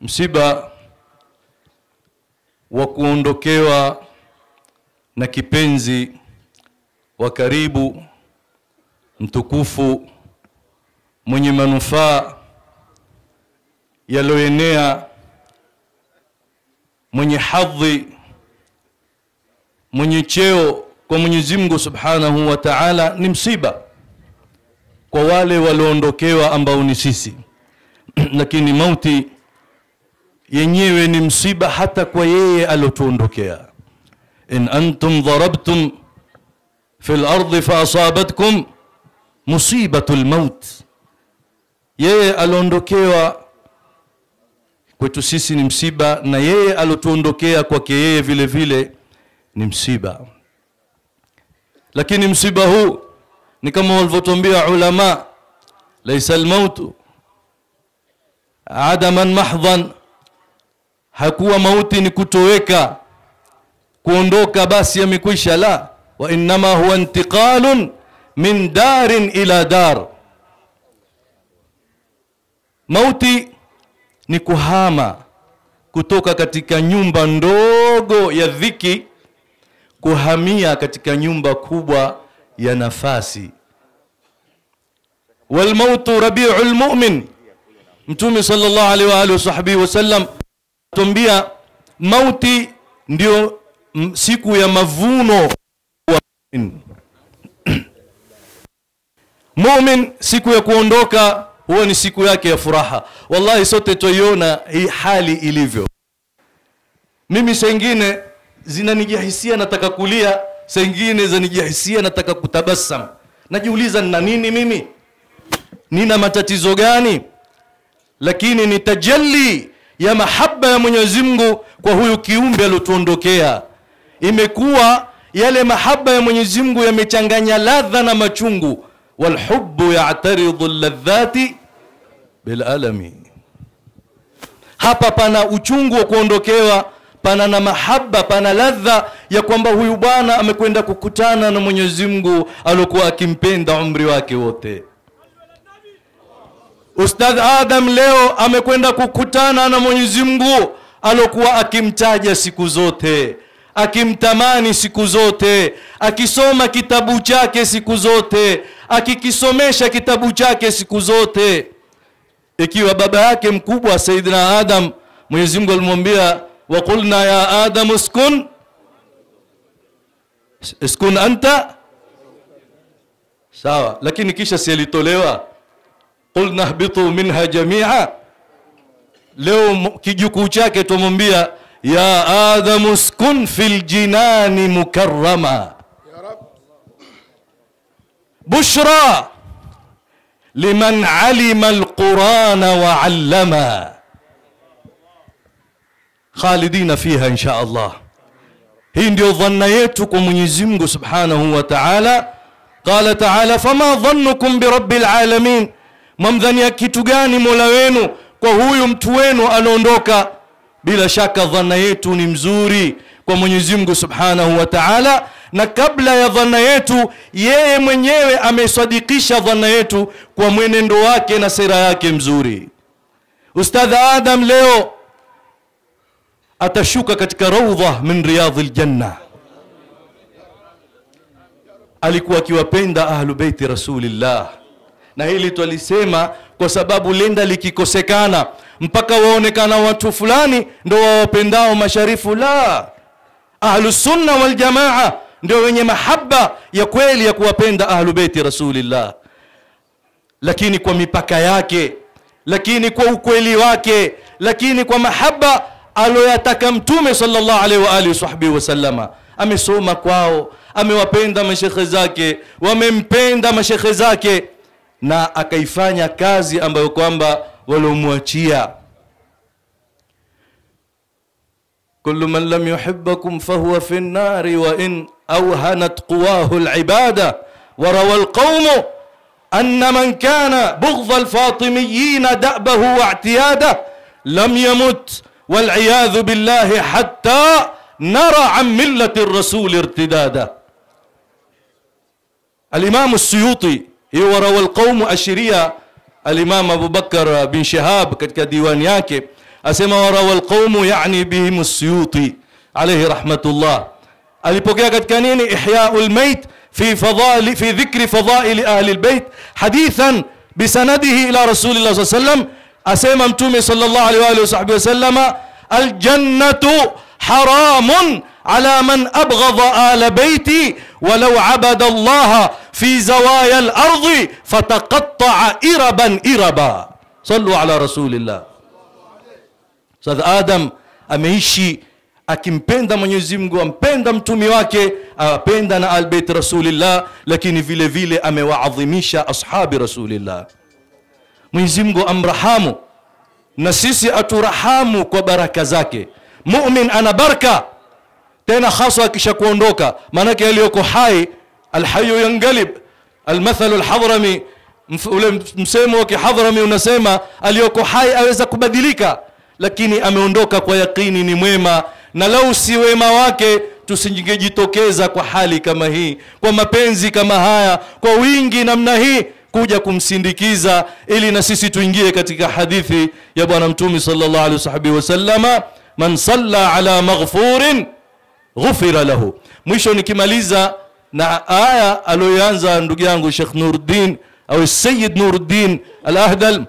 msiba wa kuondokewa na kipenzi wa karibu mtukufu mwenye manufaa yaliyoenea mwenye hadhi mwenye cheo kwa Mwenyezi Mungu Subhanahu wa Ta'ala ni msiba kwa wale walioondokewa ambao ni sisi lakini mauti yenyewe ni msiba hata kwa yeye alotuondokea in antum darabtum fi al-ardi fa asabatkum musibatu al-maut yeye aliondokewa kwetu sisi ni msiba na yeye alotuondokea kwake yeye vile vile ni msiba lakini msiba huu ni kama walivyotuambia ulama laisa almautu adaman mahdhan hakuwa mauti ni kutoweka kuondoka basi yamekwisha la wa innama huwa intiqalun min darin ila dar mauti ni kuhama kutoka katika nyumba ndogo ya dhiki kuhamia katika nyumba kubwa ya nafasi walmautu rabiul mu'min mtume sallallahu alaihi wa alihi wasahbihi wasallam tumbia mauti ndio m- siku ya mavuno wa mu'min mu'min siku ya kuondoka huwa ni siku yake ya furaha wallahi sote tuiona hii hali ilivyo mimi sengine zinanijahisia nataka kulia sengine zanijahisia nataka kutabasam najiuliza nina nini mimi nina matatizo gani lakini ni tajalli ya mahaba ya Mwenyezi Mungu kwa huyu kiumbe aliotuondokea imekuwa yale mahaba ya Mwenyezi Mungu yamechanganya ladha na machungu walhubbu ya'taridhu alladhati bilalami hapa pana uchungu wa kuondokewa pana na mahaba pana ladha ya kwamba huyu bwana amekwenda kukutana na Mwenyezi Mungu aliokuwa akimpenda umri wake wote Ustadh Adam leo amekwenda kukutana na Mwenyezi Mungu alokuwa akimtaja siku zote, akimtamani siku zote, akisoma kitabu chake siku zote, akikisomesha kitabu chake siku zote. Ikiwa baba yake mkubwa Saidina Adam, Mwenyezi Mungu alimwambia wa qulna ya Adam uskun uskun anta sawa, lakini kisha si alitolewa qulna hbitu minha jamia leo m- kijukuu chake tumwambia ya adamu skun fil jinani mukarrama bushra liman alima alqurana wa allama khalidina fiha insha Allah hii ndio dhanna yetu kwa Mwenyezi Mungu Subhanahu wa Ta'ala qala ta'ala fama dhannukum birabbil alamin mwamdhania kitu gani mola wenu kwa huyu mtu wenu anaondoka bila shaka dhana yetu ni mzuri kwa mwenyezi mungu subhanahu wa taala na kabla ya dhana yetu yeye mwenyewe amesadikisha dhana yetu kwa mwenendo wake na sera yake mzuri ustadh adam leo atashuka katika raudha min riyadhi ljanna alikuwa akiwapenda ahlu beiti rasulillah na hili twalisema kwa sababu lenda likikosekana mpaka waonekana watu fulani ndo wawapendao masharifu la ahlusunna waljamaa ndio wenye mahaba ya kweli ya kuwapenda ahlu beiti rasulillah lakini kwa mipaka yake lakini kwa ukweli wake lakini kwa mahaba aloyataka mtume sallallahu alaihi wa alihi sahbihi wasallama amesoma kwao amewapenda mashekhe zake wamempenda mashekhe zake na akaifanya kazi ambayo kwamba waliomwachia كل من لم يحبكم فهو في النار وإن أوهنت قواه العبادة وروى القوم أن من كان بغض الفاطميين دأبه واعتياده لم يمت والعياذ بالله حتى نرى عن ملة الرسول ارتدادا الإمام السيوطي وروى القوم أشريا الإمام أبو بكر بن شهاب katika diwani yake asema warawa alqaumu yani bihim as-suyuti alayhi rahmatullah alipokea katika nini ihya'u al-mayt fi fadali fi dhikri fadail ahli al-bayt hadithan bisanadihi ila rasulillah sallallahu alayhi wasallam asema mtume sallallahu alayhi wa alihi wasahbihi wasallama aljannatu haramun ala man abghadha ala bayti walau abada Allah fi zawaya al-ardi fataqatta'a iraban iraba sallu ala rasulillah Ustadh Adam ameishi akimpenda Mwenyezi Mungu, ampenda mtumi wake, apenda na albeit Rasulillah, lakini vile vile amewaadhimisha ashabi Rasulillah. Mwenyezi Mungu amrahamu na sisi aturahamu kwa baraka zake. Mumin ana baraka tena hasa akisha kuondoka, maanake aliyoko hai alhayu yangalib, almathalu alhadrami, mf- ule msemo wa kihadhrami unasema aliyoko hai aweza kubadilika lakini ameondoka kwa yakini ni mwema na lau si wema wake tusingejitokeza kwa hali kama hii kwa mapenzi kama haya kwa wingi namna hii kuja kumsindikiza ili na sisi tuingie katika hadithi ya bwana mtume sallallahu alaihi wasallama man salla ala maghfurin ghufira lahu mwisho nikimaliza na aya aliyoanza ndugu yangu Sheikh Nuruddin au Sayyid Nuruddin Al-Ahdal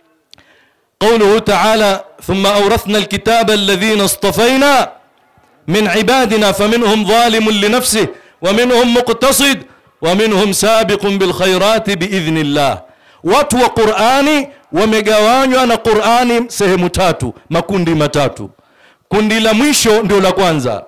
قوله تعالى ثم أورثنا الكتاب الذين اصطفينا من عبادنا فمنهم ظالم لنفسه ومنهم مقتصد ومنهم سابق بالخيرات بإذن الله watu wa qurani wamegawanywa na qurani sehemu tatu makundi matatu kundi la mwisho ndio la kwanza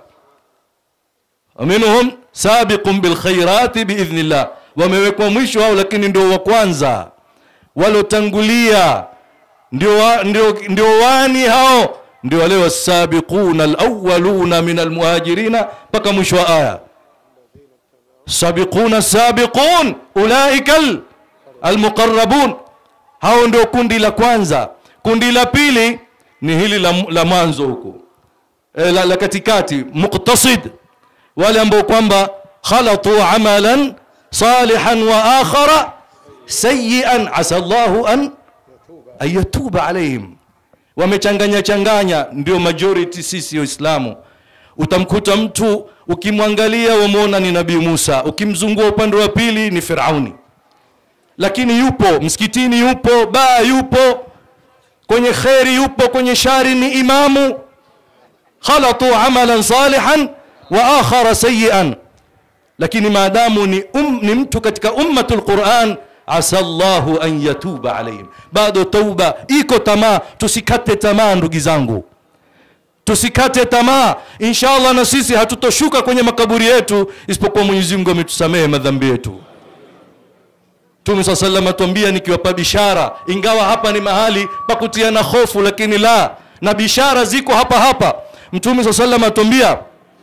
waminhum sabiqun bilkhairati biidhnillah wamewekwa mwisho hao lakini ndio wa kwanza walotangulia ndio, wa, ndio, ndio wani hao ndio wale wasabiquna alawwaluna min almuhajirina mpaka mwisho wa aya sabiquna sabiqun ulaika al- almuqarrabun hao ndio kundi la kwanza kundi la pili ni hili la, la mwanzo huko e, la, la katikati muqtasid wale ambao kwamba khalatu amalan salihan wa akhara sayyian asa Allahu an ayatuba alaihim wamechanganya changanya ndio majority sisi waislamu utamkuta mtu ukimwangalia wamwona ni nabii Musa ukimzungua upande wa pili ni Firauni lakini yupo msikitini yupo baa yupo kwenye kheri yupo kwenye shari ni imamu khalatu amalan salihan wa akhara sayyian lakini maadamu ni, um, ni mtu katika ummatul Qur'an asa Allahu an yatuba alaihim bado tauba iko tamaa tusikate tamaa ndugu zangu tusikate tamaa inshallah na sisi hatutoshuka kwenye makaburi yetu isipokuwa Mwenyezi Mungu ametusamehe madhambi yetu Mtume swalla sallam atuambia nikiwapa bishara ingawa hapa ni mahali pa kutiana hofu lakini la na bishara ziko hapa hapa Mtume swalla sallam atuambia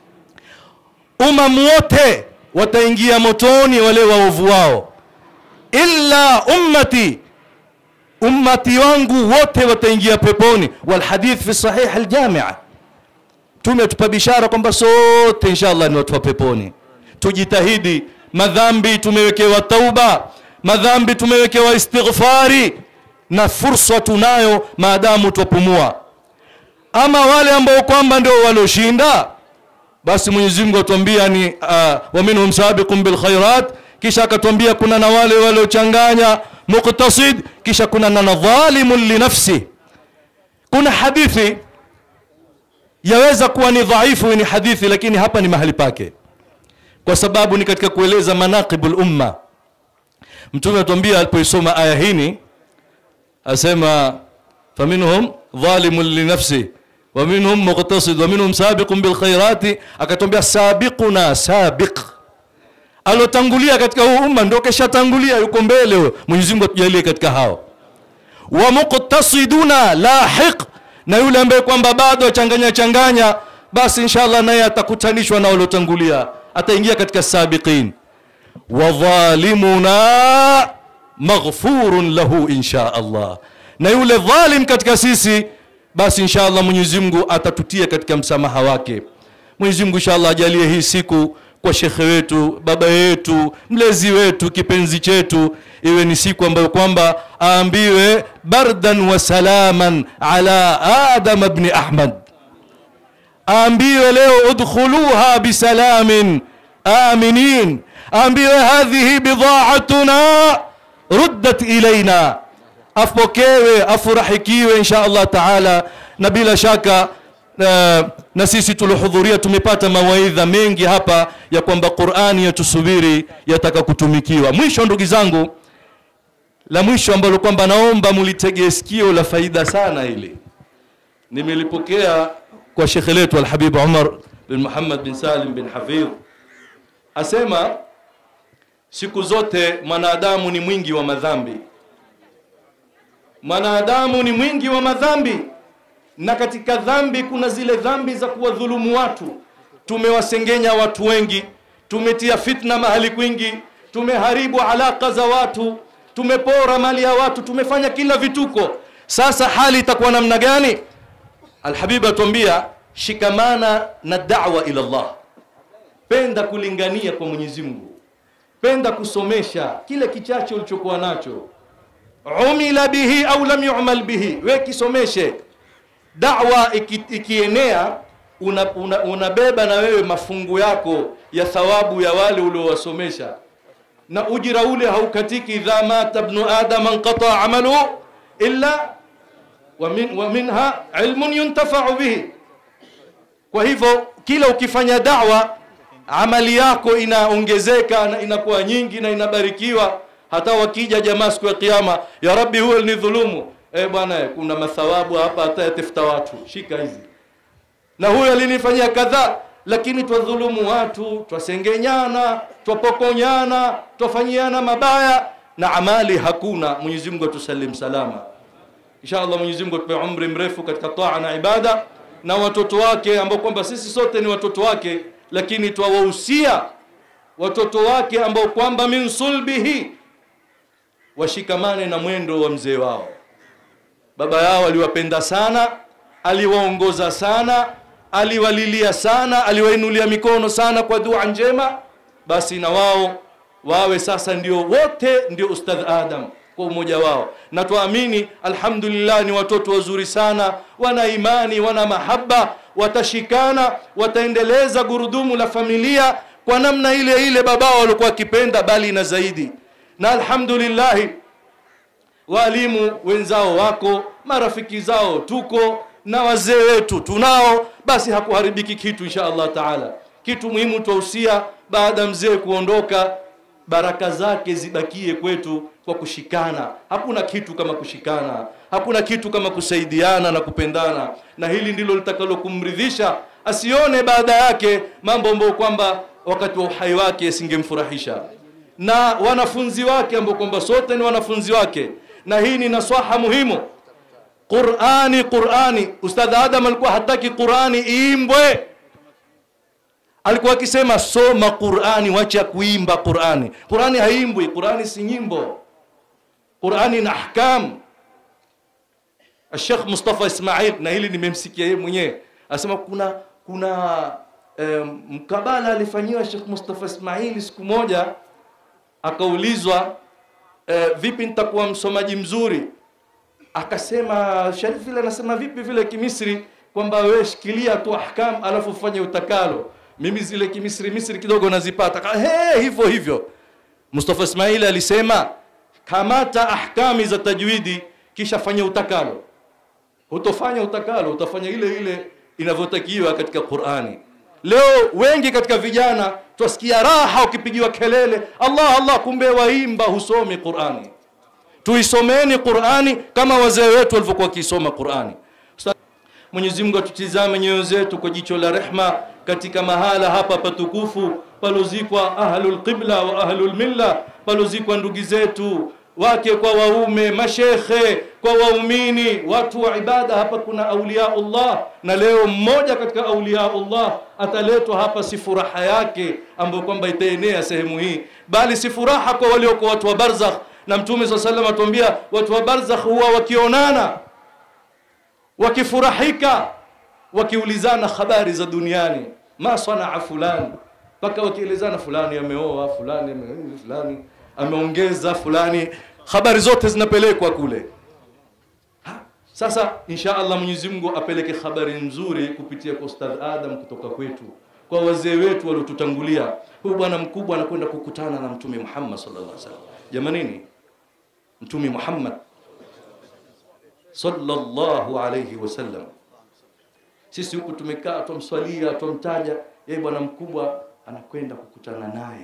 umam wote wataingia motoni wale waovu wao illa ummati ummati wangu wote wataingia peponi wal hadith fi sahih al jami' tumetupa bishara kwamba sote inshallah ni watu wa peponi tujitahidi madhambi tumewekewa tauba madhambi tumewekewa istighfari na fursa tunayo maadamu twapumua ama wale ambao kwamba ndio walioshinda basi Mwenyezi Mungu atuambia ni uh, wa minhum sabiqun bil khairat kisha akatuambia kuna na wale waliochanganya muqtasid kisha kuna na dhalimun li nafsi kuna hadithi yaweza kuwa ni dhaifu ni hadithi lakini hapa ni mahali pake kwa sababu ni katika kueleza manaqibul umma mtume atuambia alipoisoma aya hini asema faminhum dhalimun li nafsi wa minhum muqtasid wa minhum sabiqun bil khairati akatwambia sabiquna sabiq alotangulia katika huu umma ndio keshatangulia yuko mbele huyo Mwenyezi Mungu atujalie katika hao wa muqtasiduna lahiq na yule ambaye kwamba bado achanganya changanya basi inshallah naye atakutanishwa na waliotangulia ataingia katika sabiqin wa dhalimuna maghfurun lahu insha Allah na yule dhalim katika sisi basi inshallah Mwenyezi Mungu atatutia katika msamaha wake Mwenyezi Mungu inshallah ajalie hii siku kwa shekhe wetu baba yetu mlezi wetu kipenzi chetu iwe ni siku ambayo kwamba aambiwe bardan wa salaman ala adam bni ahmad aambiwe leo udkhuluha bisalamin aminin aambiwe hadhihi bidhaatuna ruddat ilaina apokewe afurahikiwe insha allah taala na bila shaka uh, na sisi tuliohudhuria tumepata mawaidha mengi hapa ya kwamba qurani yatusubiri yataka kutumikiwa mwisho ndugu zangu la mwisho ambalo kwamba naomba mulitegee sikio la faida sana hili nimelipokea kwa shekhe letu alhabib umar bin muhammad bin salim bin hafidh asema siku zote mwanadamu ni mwingi wa madhambi mwanadamu ni mwingi wa madhambi na katika dhambi kuna zile dhambi za kuwadhulumu watu tumewasengenya watu wengi tumetia fitna mahali kwingi tumeharibu alaka za watu tumepora mali ya watu tumefanya kila vituko sasa hali itakuwa namna gani alhabib atuambia shikamana na da'wa ila Allah penda kulingania kwa Mwenyezi Mungu penda kusomesha kile kichache ulichokuwa nacho umila bihi au lam yu'mal bihi we kisomeshe da'wa iki, ikienea unabeba una, una na wewe mafungu yako ya thawabu ya wale uliowasomesha na ujira ule haukatiki idha mata ibnu adam anqata amalu illa wa, min, wa minha ilmun yuntafau bihi kwa hivyo kila ukifanya da'wa amali yako inaongezeka na inakuwa nyingi na inabarikiwa hata wakija jamaa siku ya kiyama ya rabbi huwa ni dhulumu eh bwana kuna mathawabu hapa hata yatafuta watu shika hizi na huyo alinifanyia kadhaa lakini twadhulumu watu twasengenyana twapokonyana twafanyiana mabaya na amali hakuna Mwenyezi Mungu atusalim salama inshallah Mwenyezi Mungu atupe umri mrefu katika taa na ibada na watoto wake ambao kwamba sisi sote ni watoto wake lakini twawahusia watoto wake ambao kwamba min sulbihi washikamane na mwendo wa mzee wao baba yao aliwapenda sana aliwaongoza sana aliwalilia sana aliwainulia mikono sana kwa dua njema basi na wao wawe sasa ndio wote ndio ustadh adam kwa umoja wao na tuamini alhamdulillah ni watoto wazuri sana wana imani wana mahaba watashikana wataendeleza gurudumu la familia kwa namna ile ile babao walikuwa wakipenda bali na zaidi na alhamdulillah walimu wenzao wako marafiki zao tuko na wazee wetu tunao basi hakuharibiki kitu insha Allah taala kitu muhimu twahusia baada mzee kuondoka baraka zake zibakie kwetu kwa kushikana hakuna kitu kama kushikana hakuna kitu kama kusaidiana na kupendana na hili ndilo litakalo kumridhisha asione baada yake mambo ambayo kwamba wakati wa uhai wake yasingemfurahisha na wanafunzi wake ambao kwamba sote ni wanafunzi wake na hii ni naswaha muhimu Qur'ani Qur'ani Ustadh Adam alikuwa hataki Qur'ani iimbwe alikuwa akisema soma Qur'ani wacha kuimba Qur'ani Qur'ani haimbwi Qur'ani si nyimbo Qur'ani na ahkam Sheikh Mustafa Ismail na hili nimemsikia yeye mwenyewe asema kuna kuna um, mkabala alifanyiwa Sheikh Mustafa Ismail siku moja akaulizwa e, vipi nitakuwa msomaji mzuri akasema Sharif vile anasema vipi vile kimisri kwamba wewe shikilia tu ahkam alafu ufanye utakalo mimi zile kimisri misri kidogo nazipata he hivyo hivyo Mustafa Ismail alisema kamata ahkami za tajwidi kisha fanya utakalo utofanya utakalo utafanya ile ile inavyotakiwa katika Qur'ani leo wengi katika vijana twasikia raha ukipigiwa kelele Allah Allah kumbe waimba husomi Qur'ani tuisomeni Qur'ani kama wazee wetu walivyokuwa wakisoma Qur'ani Mwenyezi Mungu atutizame nyoyo zetu kwa jicho la rehma katika mahala hapa patukufu palozikwa ahlul qibla wa ahlul milla palozikwa ndugu zetu wake kwa waume mashekhe kwa waumini watu wa ibada hapa kuna auliaullah na leo mmoja katika auliaullah ataletwa hapa si furaha yake ambayo kwamba itaenea sehemu hii bali si furaha kwa waliokuwa watu wa barzakh na mtume saa salam atuambia watu wa barzakh huwa wakionana wakifurahika wakiulizana habari za duniani ma sanaa fulani mpaka wakielezana fulani ameoa fulani ame- fulani ameongeza fulani habari zote zinapelekwa kule Ha, sasa insha allah mwenyezi mungu apeleke habari nzuri kupitia kwa ustadh adam kutoka kwetu kwa wazee wetu waliotutangulia huyu bwana mkubwa anakwenda kukutana na mtume muhammad sallallahu alaihi wasallam jamanini mtume muhammad sallallahu alayhi wasallam sisi huku tumekaa twamswalia twamtaja yeye bwana mkubwa anakwenda kukutana naye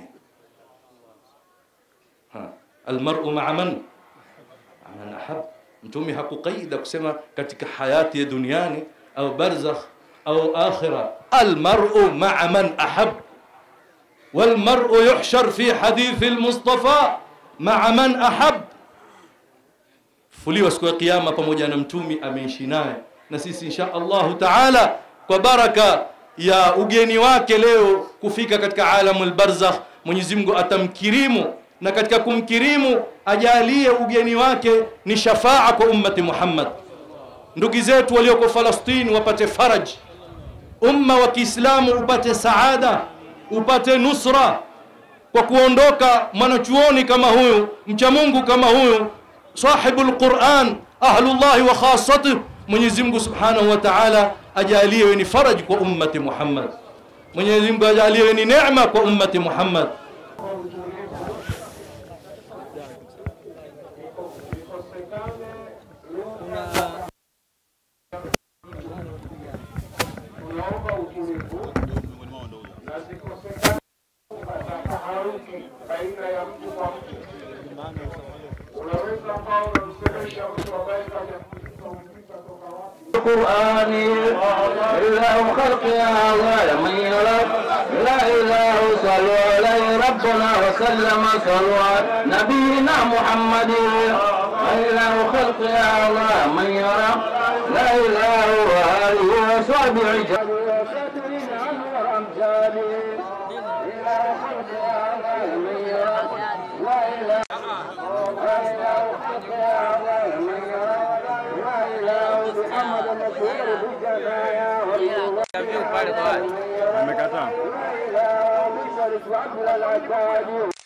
Ha, almar'u ma'a man man ahab mtume hakuqaida kusema katika hayati ya duniani au barzakh au akhira almar'u ma'a man ahab والمرء يحشر في حديث المصطفى مع من أحب fuliwa siku ya kiyama pamoja na mtumi ameishi naye na sisi insha Allahu taala kwa baraka ya ugeni wake leo kufika katika alamul barzakh Mwenyezi Mungu atamkirimu na katika kumkirimu ajalie ugeni wake ni shafaa kwa ummati Muhammad ndugu zetu walioko Falastini wapate faraj umma wa Kiislamu upate saada upate nusra kwa kuondoka mwanachuoni kama huyu mcha Mungu kama huyu sahibu lquran ahlullahi wa khasatih Mwenyezi Mungu subhanahu wa ta'ala ajaliwe ni faraj kwa ummati Muhammad Mwenyezi Mungu ajaliwe ni neema kwa ummati Muhammad unaomba utulivu na zikosekana taharuki baina ya mtu kwa mtu. Unaweza ambao unamsemesha mtu ambaye kaja kuuliza toka wapi القرآن إله خلق هذا من يرى لا إله صلوا عليه ربنا وسلم صلوا على نبينا محمد إله خلق هذا من يرى لا إله وآله وصحبه وساترين عنه وأمثاله إله خلق هذا من يرى لا إله لا إله خلق هذا من يرى لا إله محمد مشهور بالجنايا والله Amekataa. لا إله بالشرف وعبد العباد